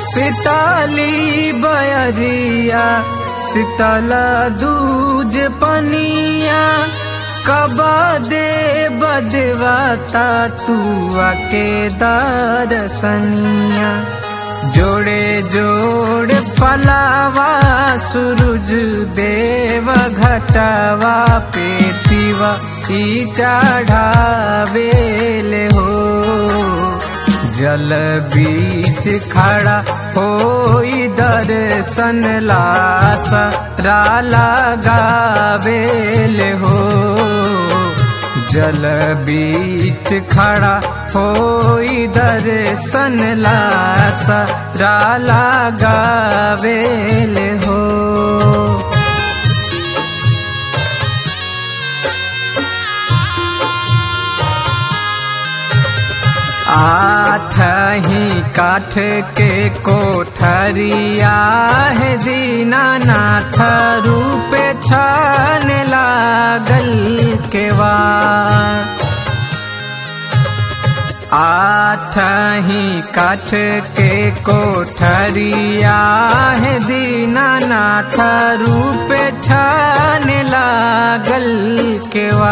सिताली बयरिया शीतल दूज पनिया कबा दे बदवाता तू आके दरसनिया जोड़े जोड़ फलावा सूरज देव घटावा पेतीवा ई चढ़ावेले हो जल बीच खड़ा होई दर्शन लासा लगावेले हो जल बीच खड़ा होई दर्शन लासा लगावेले हो आठ ही काठ के कोठरिया है दीनानाथ रूप छान लागल केवा आठ ही काठ के कोठरिया है दीनानाथ रूप छान लागल केवा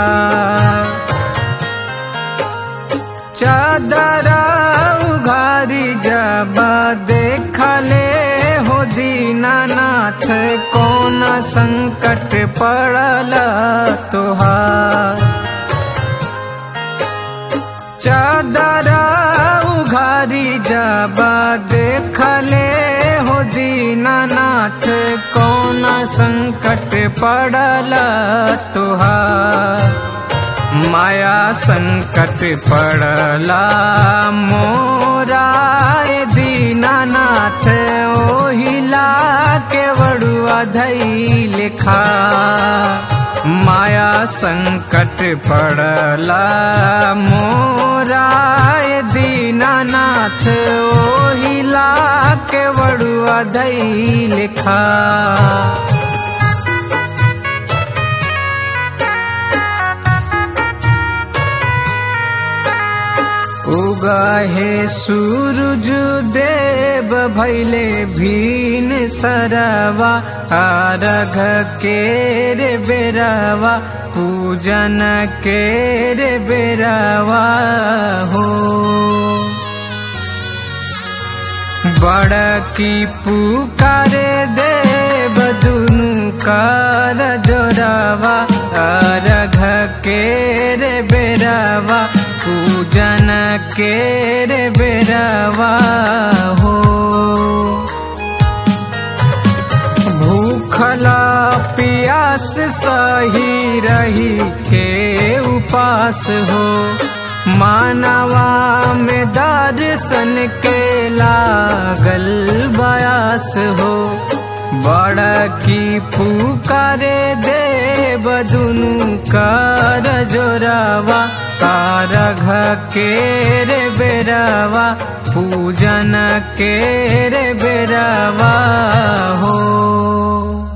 चादरा उघारी जब देखले हो दीनानाथ कौन संकट पड़ल तुहार चादरा उघारी जब देखले हो दीनानाथ कौन संकट पड़ल तुहार माया संकट पड़ला मोराय दीनानाथ ओहिला के वड़ुआ धई लिखा माया संकट पड़ला मोराय दीनानाथ ओहिला के वड़ुआ धई लिखा उगाहे सूरज देव भैले भीन सरवा आरघ के रे बेरवा पूजन के रे बेरवा हो बड़ की पुकारे देव दुनु कर जोरावा अरघ के रे बेरवा पूजन के रे बेरवा हो भूखला पियास सही रही के उपास हो मानवा में दर्शन के लागल बयास हो बड़ा की पुकारे देव दुनु कर जोरावा कारघ के रे बेरवा पूजन के रे बेरवा हो